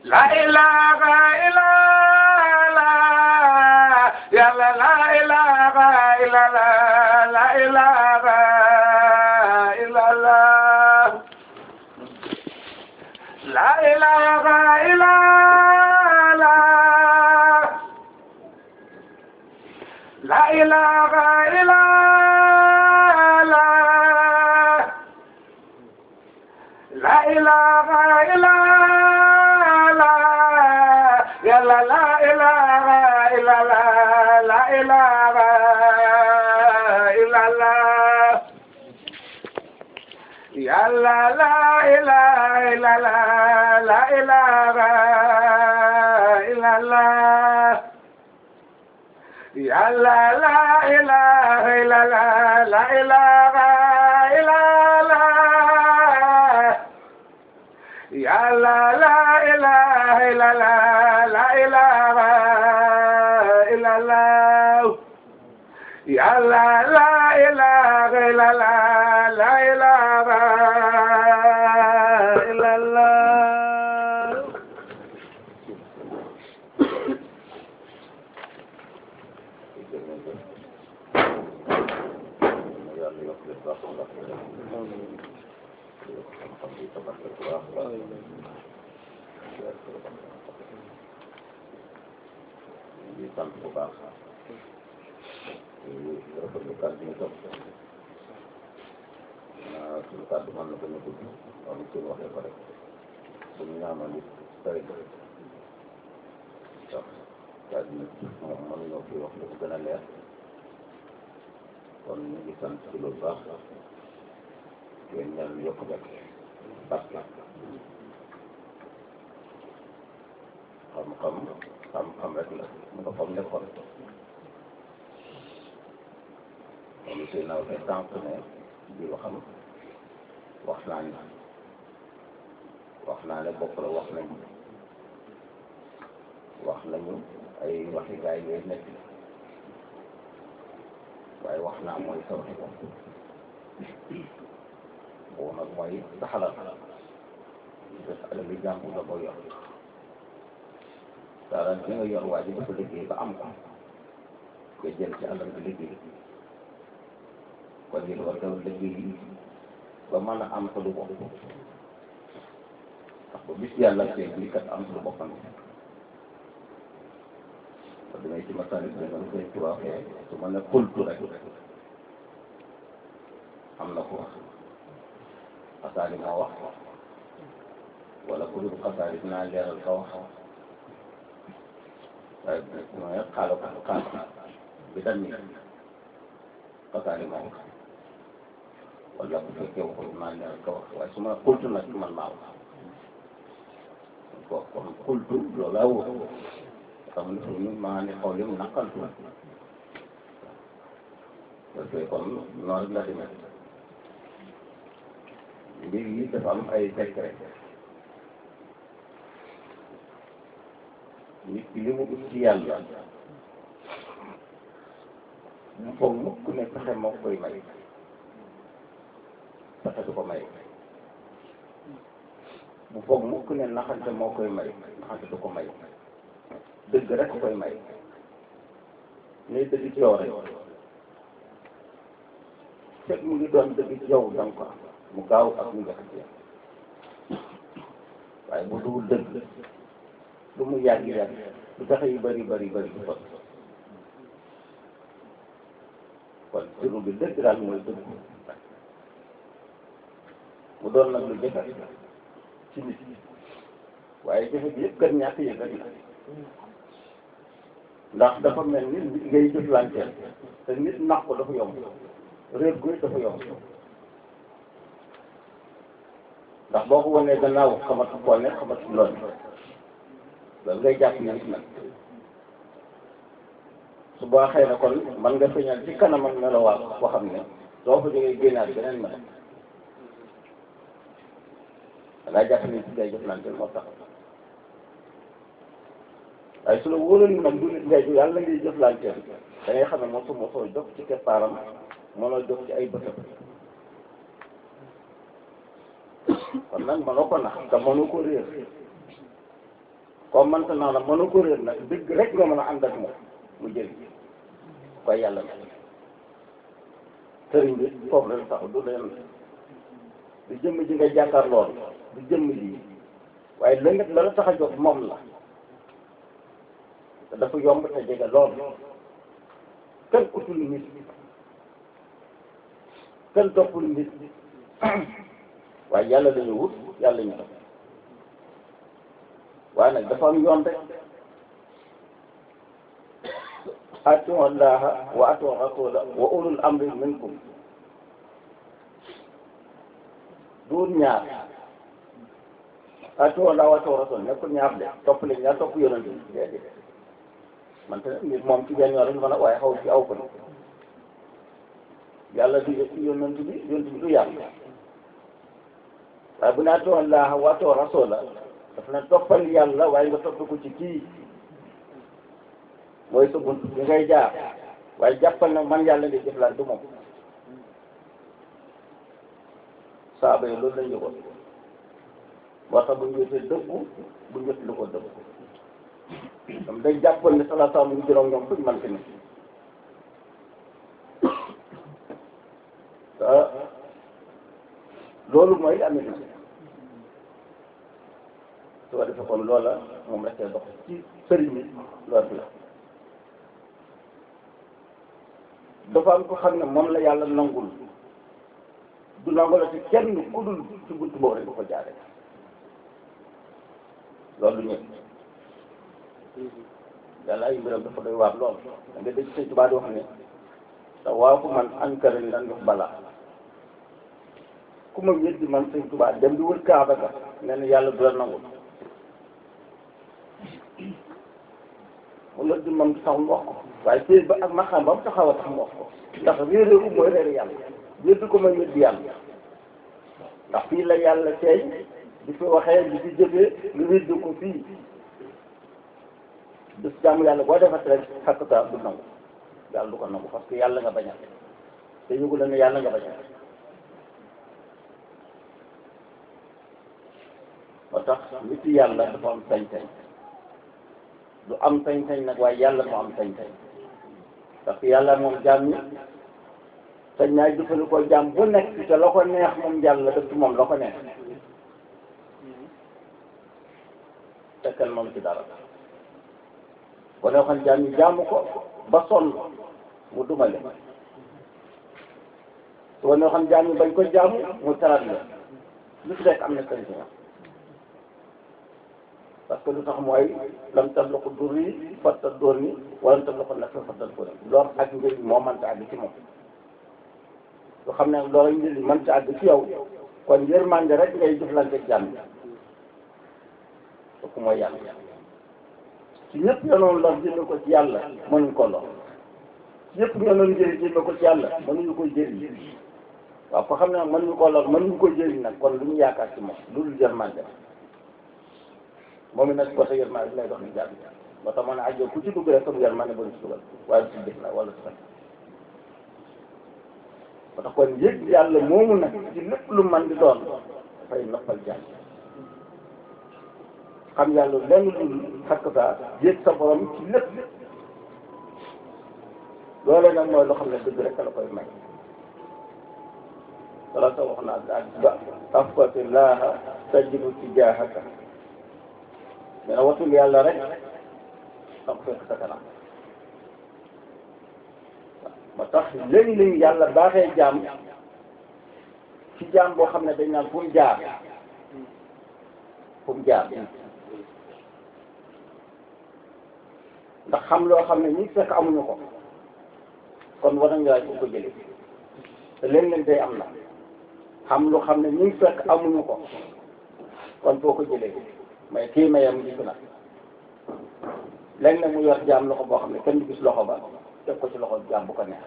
la ilaha illa la yàlla la ilaha illa la la ilaha illa la la ilaha illa la la ilaha illa la la ilaha illa la yàlla la ilaha illa la la ilaha illa la yàlla la ilaha illa la la ilaha illa la yàlla la ilaha illa la la ilaha illa la yàlla la ilaha illa la la ilaha illa la yàlla la ilaha illa la la ilaha illa la di sant bu baax di rafetlu kàddu yi tam naa suñu kàddu mën na ko ñu gudd am suñu waxee ko rek suñu ñaanal it tey sax kàddu yi moom mënuñoo fi wax lu ko gën a leer kon ñu ngi sant ci lu baax yéen ñaan yokk rek barke xam-xam xam-xam rek la mu nga fam nekkoon moom si naw te tànk ne bi waxam wax naa ni wax naa ne bopp la wax nañu wax nañu ay waxi gaay yooyu nekk waaye wax naa mooy sa waxi bopp boobu nag mooy sa xalaat des alal li jàmbur la ko yor dara bi nga yor waa ji dafa liggéey ba am ko nga jël ci alal bi liggéey kon yéen war nga liggéey ba mën a am sa lu bopp ndax ba bis yàlla tey bii kat am sa lu boppam ba damay ci masalik bi nga koy tubaabee su ma ne xultu rek am na ko wax xasaali moo wax wala ku dul xasaali dinaa leeral ka wax waaye mooy xaaral ko xaaral bi dañ ni xasaali moo wax wala bu fekkee waxul maa leeral ka wax waaye su ma xultu nag man maa wax ko kon xultu loolu laa wóor xam ne suñu maa ne xaw lim naqaltu parce que kon noonu rek la demee mbir yi dafa am ay secret nit ki li mu ut ci yàlla mu foog mukk ne pexe moo koy may pexe du ko may mu foog mukk ne naxante moo koy may naxante du ko may dëgg rek koy may ngay dëgg ci yow rek fekk mu ngi doon dëgg ci yow danga ko am mu gaaw ak mu njëkk ci yow waaye bu dul dëgg lu mu yàgg yàgg lu tax yu bëri bëri bëri du sot kon turu bi dëgg daal mooy dëgg mu doon nag lu jafe ci nit waaye jafe bi yëpp kat ñàkk yëg rek la ndax dafa mel ni nit ngay jëflanteel te nit nax ko dafa yomb réer gu dafa yomb ndax boo ko wanee gannaaw xamatu koo ne xamatu loolu loolu ngay jàpp ne nag su boo xëy na kon man nga feeñal ci kanamam melowaat boo xam ne soo fa jógee génnaat beneen melo da ngaa jàpp ne ci ngay jëflanteel moo tax waaye su la wóoroon ni nag du nit ngay yàlla ngay jëflanteel da ngay xam ne mosu mosoo jox ci keppaaram mënoo jox ci ay bëtam kon nag mënoo ko nax te mënoo ko réer comme mënta naa la mënu ko réer nag dëgg rek nga mën a ànd ak moom mu jëriñ koy yàlla na sëriñ bi foofu la tax du leen du jëmm ji nga jàkkaar lool du jëmm ji waaye la nga la la tax a jóg moom la te dafa yomb te jege lool kenn utul nit kenn toppul nit waaye yàlla la ñu wut yàlla ñu def waaye nag dafa am yoon rek atiu allaha wa atiu rasula wa ulul amri minkum duur ñaar atiu allaha wa atiu rasul nekkul ñaar de topp leen ñaar topp yonent bi déedéet man te nit moom ci benn yoon rek mën a waaye xaw ci aw ko yàlla du yonent bi yonent bi du yàlla waaye bu ne atiu allaha wa atiu rasula daf na toppal yàlla waaye nga topp ko ci kii mooy sa bunt bi ngay jaar waaye jàppal na man yàlla ngay jëflante moom saaba yi loolu lañ yëgoon moo tax bu ñu wéetee dëggu bu ñu wéet lu ko dëggu dam day jàppal ne sala saa mu ngi juróom ñoom fuñ man fi ne te loolu mooy amit na su ko defee kon loola moom rek dox ci sëriñ bi loolu bi la dafa am ko xam ne moom la yàlla nangul du nangu la ci kenn ku dul ci buntu boobu rek bu ko jaaree loolu ñëpp yàlla ay mbiram dafa doy waar lool da nga dégg sëñ Tuubaa di wax ne te waa ku man ankara ni dan def balaa ku ma weddi man sëñ Tuubaa dem di wër Kaaba ga nee na yàlla du la nangul mu la di moom sax mu wax ko waaye fii ba ak maxam ba mu taxaw a tax mu wax ko ndax réeré u mooy réeré yàlla weddi ko mooy weddi yàlla ndax fii la yàlla teeñ di fi waxee di fi jëfee nga weddi ko fii bis jàmm yàlla boo defat rek xakkata du nangu yàlla du ko nangu parce que yàlla nga bañal te yëgu la ne yàlla nga bañal moo tax nit yàlla dafa am sañ-sañ du am sañ-sañ nag waaye yàlla moo am sañ-sañ parce que yàlla moom jaam ñi sañ naa jëfandikoo jaam bu nekk te la ko neex moom yàlla def ci moom la ko neex fekkal moom ci dara bu ne waxoon jaam ñi jaamu ko ba sonn mu dumale su ko ne waxoon jaam ñi bañ ko jaamu mu tarat la lu ci nekk am na sañ-sañ parce que lu tax mooy lam tam la ko dur yi fatta dóor ni wala tam la ko nag fatta dóor ni loolu ak njëriñ moo mënta àgg ci moom lu xam ne loolu njëriñ mënta àgg ci yow kon yërmande rek ngay jëflante ak jàmm kooku mooy yàlla ci ñëpp yonoon lor jëme ko ci yàlla mënuñ ko lor ci ñëpp yonoon njëriñ jëme ko ci yàlla mënuñu koy jëriñ waaw ko xam ne nag mënuñu ko lor mënuñu koy jëriñ nag kon lu ñu yaakaar ci moom loolu yërmande moom it nag côté yërmande bi lay dox ni jàmm moo tax ma ne ajo ku ci dugg rek comme yërmande ba ñu ci dugal waaye ci jëf la wala ci fekk moo tax kon yëg yàlla moomu nag ci lépp lu man di doon dafay noppal jàmm xam yàlla lenn lu xakk saa yëg sa borom ci lépp loole nag mooy loo xam ne dëgg rek la koy may wala tax wax naa daal ba tafkati laaha tajidu tijaahaka mais nag watul yàlla rek da ko fekk sa kanam ba tax léegi-léegi yàlla baaxee jaam ci jaam boo xam ne dañ naan fu mu jaar fu mu jaar ndax xam loo xam ne ñi fekk amuñu ko kon war nañu laaj fu ko jëlee te léeg-léeg day am na xam lu xam ne ñi fekk amuñu ko kon foo ko jëlee mais kii mayam gis na léegi nag mu yor jaam loxo boo xam ne kenn du gis loxo ba teg ko ci loxo jaam bu ko neex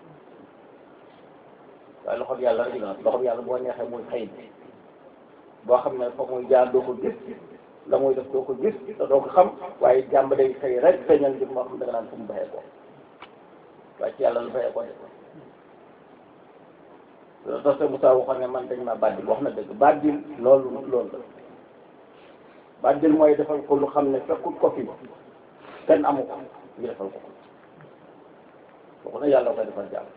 waaye loxo bi yàlla rek la loxo bi yàlla boo neexee muy xëy boo xam ne fa muy jaar doo ko gis la muy def doo ko gis te doo ko xam waaye jàmm day xëy rek feeñal jëm moo xam da nga naan fu mu baxee ko waaye ci yàlla lu baxee ko de loolu tax Moussa waxoon ne man dañ ma bàddil wax na dëgg bàddil loolu loolu la bàddil mooy defal ko lu xam ne fekkut ko fi kenn amu ko ñu defal ko kooku nag yàlla koy defal jàmm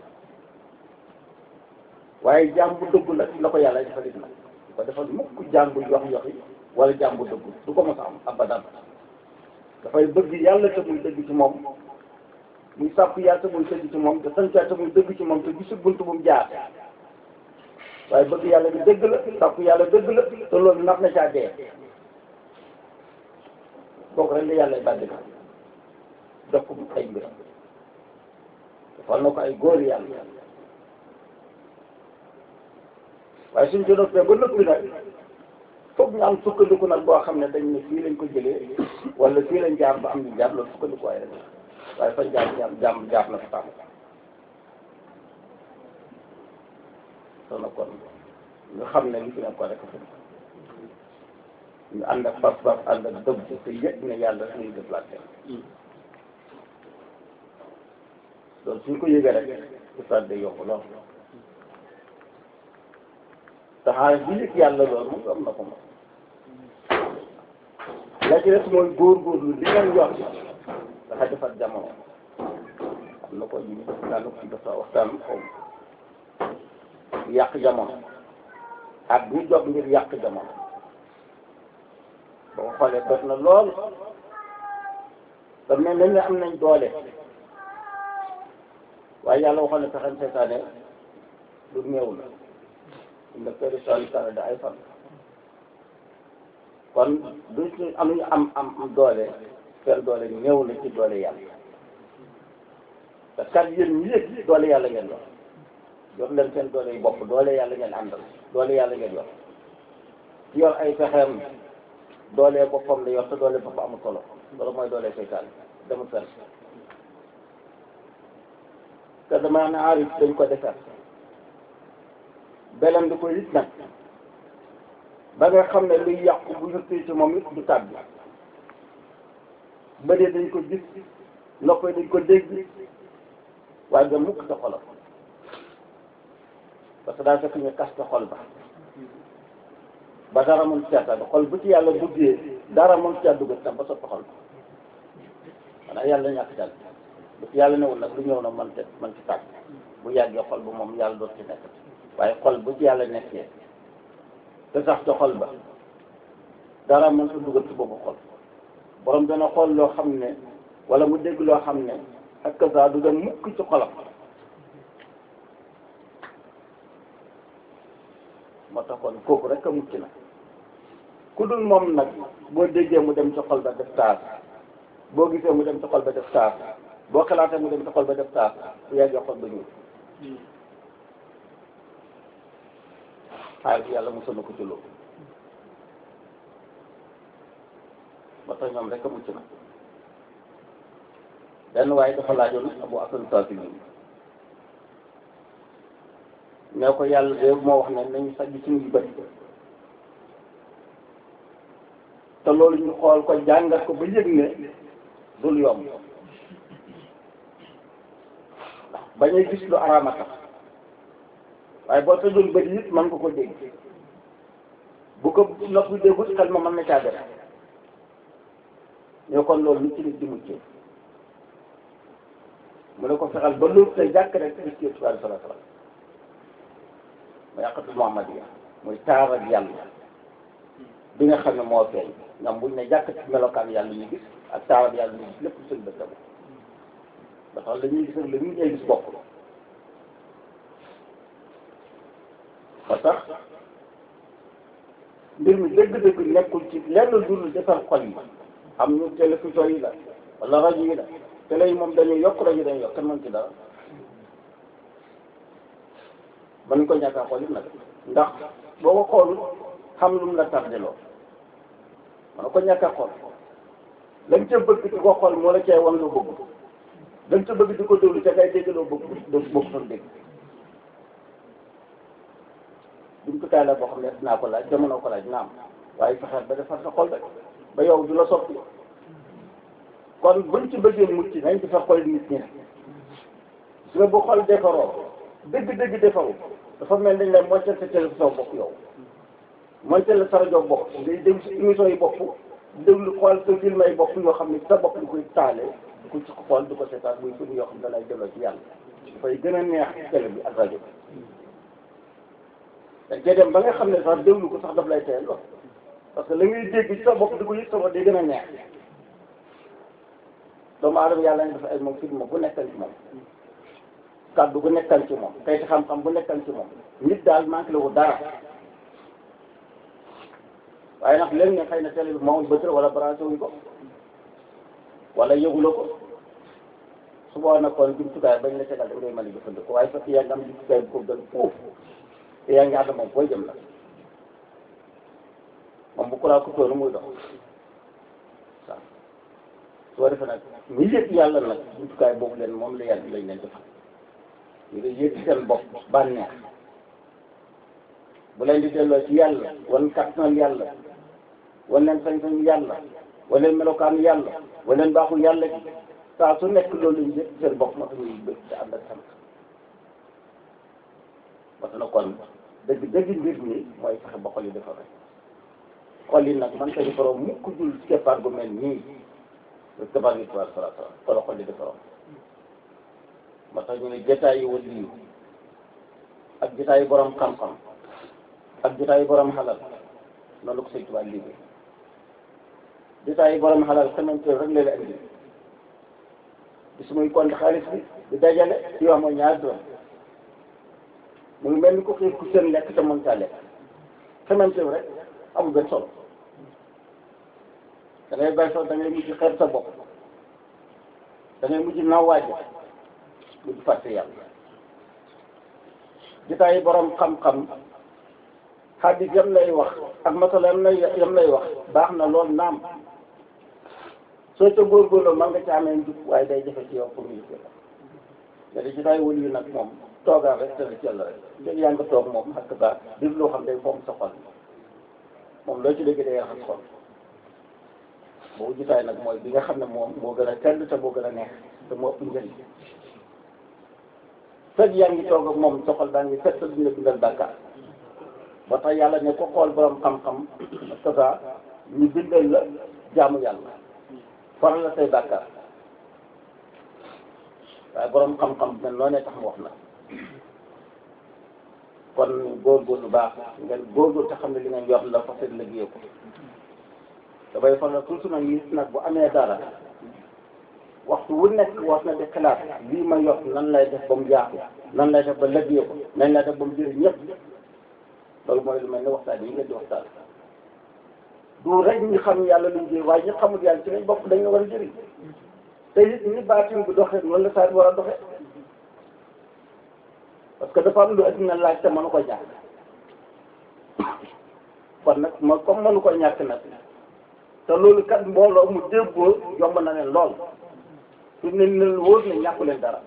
waaye jaam bu dëgg la la ko yàlla defal it nag du ko defal mukk jaam bu yox yoxi wala jaam bu dëgg du ko mos a am abadan dafay bëgg yàlla te muy dëgg ci moom muy sàpp yàlla te muy dëgg ci moom te sant te muy dëgg ci moom te gisul bunt bu mu jaar waaye bëgg yàlla bi dëgg la sàpp yàlla dëgg la te loolu nar na caa dee kooku rek la yàlla bàddi ka jox ko ay mbiram defal na ko ay góor yàlla waaye suñ ko noppee ba noppi nag foog ñu am sukkandiku nag boo xam ne dañ ne fii lañ ko jëlee wala fii lañ jaar ba am ñu jaar loolu sukkandiku waaye rek waaye fañ jaar jaar jaar jaar na fa tàmm soo na kon ñu xam ne li fi nekkoon rek fi ñu ànd ak pas-pas ànd ak dëgg te yëg ne yàlla rek ñuy déplacé loolu suñ ko yëgee rek ustaat day yomb lool taxaare bi yëg yàlla loolu moom am na ko moom la ci des mooy góorgóorlu li ngeen yor dafa defar jamono am na ko ñu daan ko ci dafa waxtaan xaw yàq jamono ak bu jóg ngir yàq jamono boo ko xoolee bët na lool te mel nañ ne am nañ doole waaye yàlla waxoon ne pexem seytaane lu néew la inna kayda shaytaani kaana da'iifan kon duñ ci amuñu am am am doole seen doole néew na ci doole yàlla te kat yéen ñi yëg doole yàlla ngeen yor yor leen seen doole yi bopp doole yàlla ngeen àndal doole yàlla ngeen yor ci yor ay pexeem doole boppam la yor te doole boppam amul solo loolu mooy doole seytaan demul fenn te dama ne aarif dañ ko defar belam di ko it nag ba nga xam ne luy yàqu bu yëkkee ci moom it du tàbbi bëdee dañ ko gis noppee dañ ko dégg waaye nga mukk sa xolam parce que daa fekk ñu kaste xol ba ba dara mën ci àttan xol bu ci yàlla duggee dara mën ci dugg tam ba soppi xol ba xanaa yàlla ñàkk jàll bu ci yàlla newul nag lu ñëw na man te man ci tàgg bu yàggee xol bu moom yàlla doot ci nekk waaye xol bu ci yàlla nekkee te sax ca xol ba dara mën sa dugal ci boobu xol borom dana xool loo xam ne wala mu dégg loo xam ne ak saa du dem mukk ci xolam moo tax kon kooku rek a mucc na ku dul moom nag boo déggee mu dem ci xol ba def taas boo gisee mu dem ci xol ba def taas boo xalaatee mu dem ci xol ba def taas bu yàggee xol ba ñuul xaalis bi yàlla mosal na ko ci loolu moo tax ñoom rek a mucc na benn waaye dafa laajoon Abu Hasan Saasili ne ko yàlla de moo wax ne nañu sajj suñuy bët te loolu ñu xool ko jàngat ko ba yëg ne dul yomb ndax bañuy gis lu araama tax waaye boo tëjoon bët yi it mën nga ko dégg bu ko noppi déggut xel ma mën na caa def ñoo kon loolu lu ci nit di muccee mu ne ko fexal ba loolu tey jàkk rek gis yëpp sallallahu alayhi wa sallam mu yàqatul Muhammadiya muy taar ak yàlla bi nga xam ne moo feeñ ñoom buñ ne jàkk ci melokaan yàlla ñu gis ak taar ak yàlla ñu gis lépp seen bët dama ba tax la ñuy gis ak la ñuy ñuy gis bokk ba tax mbir mi dëgg-dëgg nekkul ci lenn dul defar xol yi am ñu télévision yi la wala rajo yi la télé yi moom dañuy yokk rajo dañuy yokk kenn mën ci dara mën ko ñàkk a xool it nag ndax boo ko xool xam lu mu la tardeloo mën ko ñàkk a xool lañ ca bëgg di ko xool moo la cay wan lu bëgg lañ ca bëgg di ko déglu ca kay dégg loo bëgg doo bëgg fa dégg jumtukaay la boo xam ne dinaa ko laaj jamono ko laaj naam waaye fexeel ba defar sa xol rek ba yow du la soppi kon buñ ci bëggee mucc nañ ci fa xol nit ñi su nga bu xol defaroo dëgg-dëgg defaru dafa mel dañ la moytal sa télévision bopp yow moytal la sa rajo bopp ngay déglu si émission yi bopp déglu xool sa film ay bopp yoo xam ne sa bopp di koy taale di ko ci xool di ko seetaan muy film yoo xam ne da lay delloo ci yàlla dafay gën a neex télé bi ak rajo bi dañ koy dem ba nga xam ne sax déglu ko sax daf lay teel lool parce que la ngay dégg ci sa bopp di ko yëg sa bopp day gën a neex doomu aadama yàlla ñu dafa ay moom film bu nekkal ci moom kàddu bu nekkal ci moom kayit xam-xam bu nekkal ci moom nit daal manqué la ko dara waaye nag léegi ne xëy na télé bi moom bëtër wala branché wuñ ko wala yëgula ko su boobaa nag kon jumtukaay bañ la tegal da ngay mën a jëfandikoo waaye fekk yaa ngi am jumtukaay bu ko gën foofu te yaa ngi ànd moom booy jëm la moom bu kuraa ku tóonu muy dox waaw su ko defee nag ñu yëg yàlla nag jumtukaay boobu leen moom la yàlla lañ leen defal ñu ngi yëg seen bopp bànneex bu leen di delloo ci yàlla wan kattanal yàlla wan leen sañ-sañ yàlla wan leen melokaanu yàlla wan leen baaxul yàlla gi saa su nekk loolu lañ yëg seen bopp moo tax ñuy bëgg te ànd ak sant parce que kon dëgg dëgg mbir mi mooy fexe ba xol yi defar rek xol yi nag man ka defaroo mukk dul keppaar gu mel nii keppaar gi tubaab sala sala ko la xol yi defaroo moo tax ñu ne jotaay yi wali yu ak jotaay yi borom xam-xam ak jotaay yi borom xalal noonu la ko sëñ tubaab liggéey jotaay yi borom xalal xamante rek la la indi bis muy compte xaalis bi di dajale ci wax mooy ñaar doon mu ngi mel ni ko xiif ku seen lekk te mën caa lekk xamante rek amul benn solo da ngay bay sax da ngay mujj xeeb sa bopp da ngay mujj naw waaje mujj fàtte yàlla jotaay yi borom xam-xam xadis yam lay wax ak masala yam lay yam lay wax baax na lool naam soo ca góorgóorloo man nga ci amee njub waaye day jafe ci yow pour ñu jëfe la mais da jotaay wëli yu nag moom toogaan rek tëdd ci yàlla rek léegi yaa nga toog moom xakk baax dir loo xam day foom sa xol moom loo ci dégg day raxas xol boobu jotaay nag mooy bi nga xam ne moom moo gën a tedd te moo gën a neex te moo ëpp njëriñ fekk yaa ngi toog ak moom sa xol daa ngi fekk duñ la bindal bàkkaar ba tax yàlla ne ko xool borom xam-xam kasa ñu bindal la jaamu yàlla faral la say bàkkaar waaye borom xam-xam mel noonee tax mu wax na kon góorgóorlu baax ngeen góorgóorlu te xam ne li ngeen yor la fa seen liggéey ko dafay faral toujours nag nit nag bu amee dara waxtu wu nekk war na di xalaat lii ma yor nan lay def ba mu yaatu nan lay def ba liggéey ko nan lay def ba mu jëriñ ñëpp loolu mooy lu mel ne waxtaan yi ngeen di waxtaan du rek ñi xam yàlla luñ jëriñ waaye ñi xamul yàlla ci lañ bopp dañ la war a jëriñ te it ni baatin bi doxee noonu la saa war a doxee parce que dafa am lu adduna laaj te mënu ko ñàkk kon nag ma comme mënu ko ñàkk nag te loolu kat mbooloo mu déggoo yomb na leen lool su ne leen wóor ne ñàkku leen dara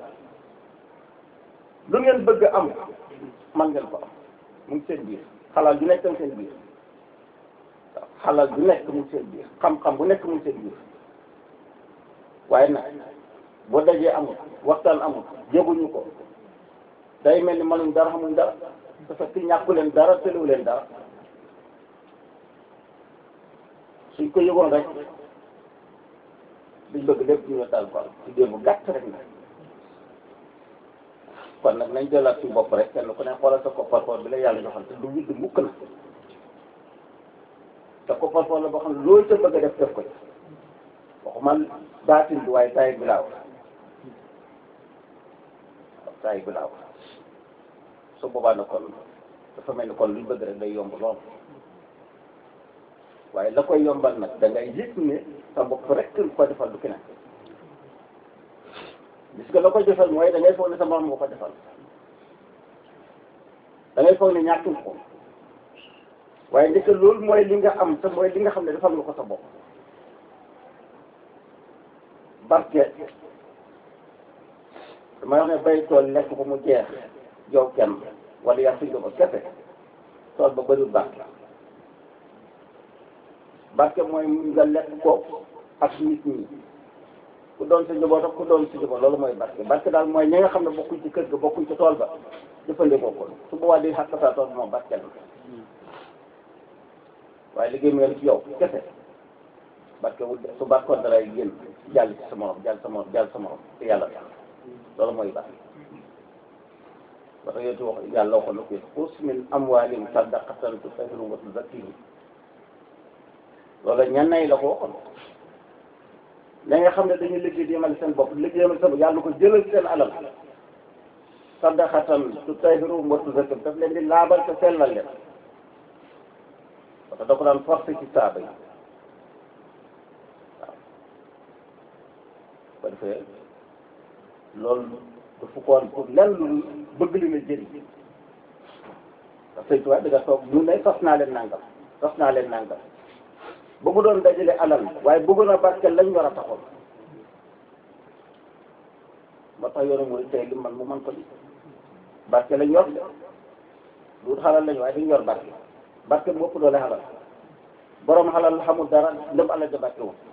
lu ngeen bëgg am man ngeen ko am mu ngi seen biir xalaat bu nekk seen biir waaw xalaat bu nekk mu ngi seen biir xam-xam bu nekk mu ngi seen biir waaye nag boo dajee amul waxtaan amul jéguñu ko day mel ni mënuñ dara xamuñ dara te fekk ñàkku leen dara tëliwu leen dara suñ ko yëgoon rek liñ bëgg lépp ñu taal ko ci diir bu gàtt rek nag kon nag nañ jëlaat suñu bopp rek kenn ku ne xoolal sa kopparfoor bi la yàlla joxal te du widd mukk na te kopparfoor la boo xam ne loolu ca bëgg a def def ko ci waxuma baatin bi waaye taay bi laa wax waaw taay bi laa wax su boobaa na kon dafa mel ni kon luñ bëgg rek day yomb lool waaye la koy yombal nag da ngay yëg ne sa bopp rek ko defal du keneen gis nga la ko defal mooy da ngay foog ne sa morom moo ko defal da ngay foog ne ñàkkul ko waaye ndeke loolu mooy li nga am te mooy li nga xam ne defal nga ko sa bopp barke damay wax ne bay tool lekk ko mu jeex jow kenn wala yaa fi ba kese tool ba bëriwul barke barke mooy nga lekk ko ak nit ñi ku doon sa njaboot ak ku doon sa njaboot loolu mooy barke barke daal mooy ñi nga xam ne bokkuñ ci kër ga bokkuñ ci tool ba jëfandikoo ko su boobaa di xàq sa tool moom barke la waaye liggéey mu yem ci yow kese barke wu su barkoon dalay génn jàll ci sa morom jàll sa morom jàll sa morom te yàlla tax loolu mooy barke ba tax yooyu wax yàlla waxoon na ko xus min amwaalihim sadaqatan tutahhiruhum wa tuzakkihim loolu ñan nay la ko waxoon la nga xam ne dañuy liggéey di yemal seen bopp liggéey yemal seen bopp yàlla ko jëlal seen alal sadaqatan tutahhiruhum wa tuzakkihim daf leen di laabal te sellal leen parce que da ko daan forcé ci saaba yi waaw ko defee loolu dafa ko woon pour lenn lu bëgg li na jëriñ parce que tubaab da nga toog ñu ne sos naa leen nangam sos naa leen nangam ba mu doon dajale alal waaye bëggoon a barkeel lañ war a taxoon ba tax yoonu mooy tey li man mu mën ko di barke lañ yor de lu xalal lañ waaye dañ yor barke barke bu ëpp doole xalal borom xalal xamul dara ndëm alal ja barke woon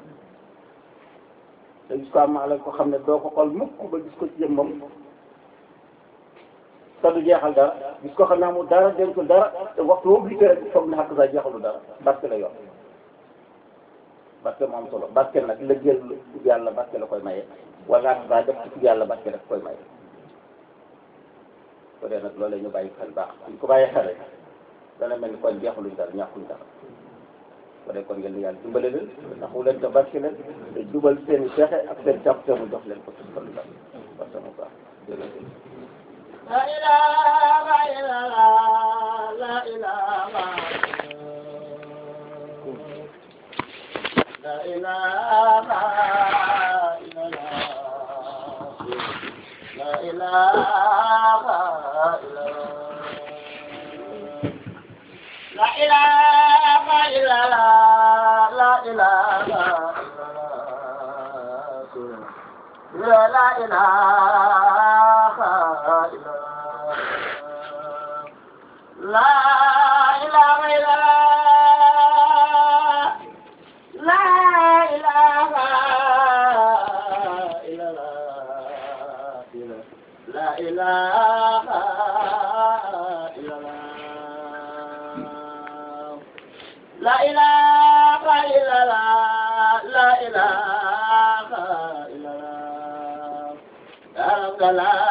te gis ko am alal ko xam ne doo ko xool mukk ba gis ko ci jëmmam te du jeexal dara gis ko xam ne amul dara dencul dara te waxtu woo gisee rek foog ne xàq saa jeexalu dara barke la yor barke mu am solo barke nag la jël yàlla barke la koy maye wala ak saa def ci yàlla barke rek koy maye ko dee nag loolu ñu bàyyi xel baax suñ ko bàyyi xel rek dana mel ni kon jeexaluñ dara ñàkkuñ dara ko dee kon ngeen di yàlla dimbale leen taxu leen te barke leen te jubal seen i pexe ak seen jàpp te mu jox leen ko ci xol la parce que mu baax jërëjëf La ilaha illallah, la ilaha La ilaha illallah, la ilaha illallah. La ilaha illallah, la ilaha illallah. La ilaha illallah. La ilaha illallah. La ilaha illallah. La ilaha illallah. La ilaha illallah. La ilaha illallah. La